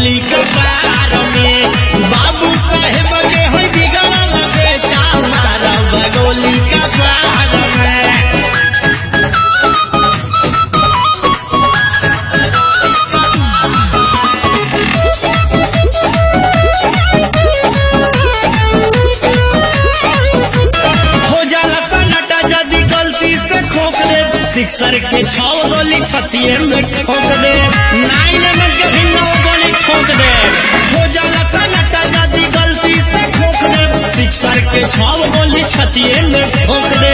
बगोली के बार में बाबू साहेब के होई बिगड़ल बेटा मारा बगोली के बार में हो जाला सन्नाटा यदि गलती से खोक दे सिक्सर के छौ गोली छतिए में ठोक दे नाइन में के भी नौ गोली ठोक दे हो जाला सन्नाटा यदि गलती से खोक दे सिक्सर के छौ गोली छतिए में ठोक दे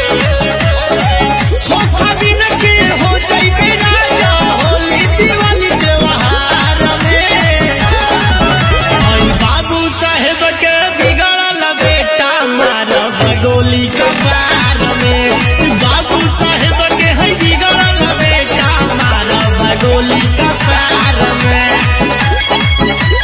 धोखा दिन के हो जाइबे राजा होली दिवाली त्योहार में आई बाबू साहेब के बिगड़ल बेटा मारा बगोली कपार में बाबू साहेब के है बिगड़ल बेटा मारा बगोली कपार में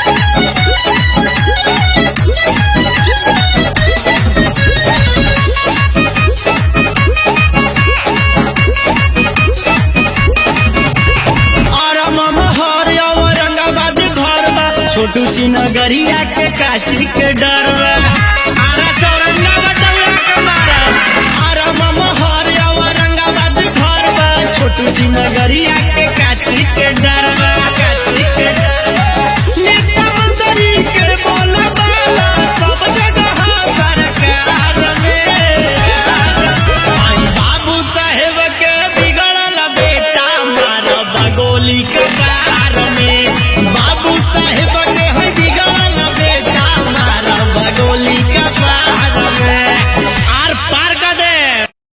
और महर औरंगाबाद घर बा छोटू सी नगरिया के काशी के डर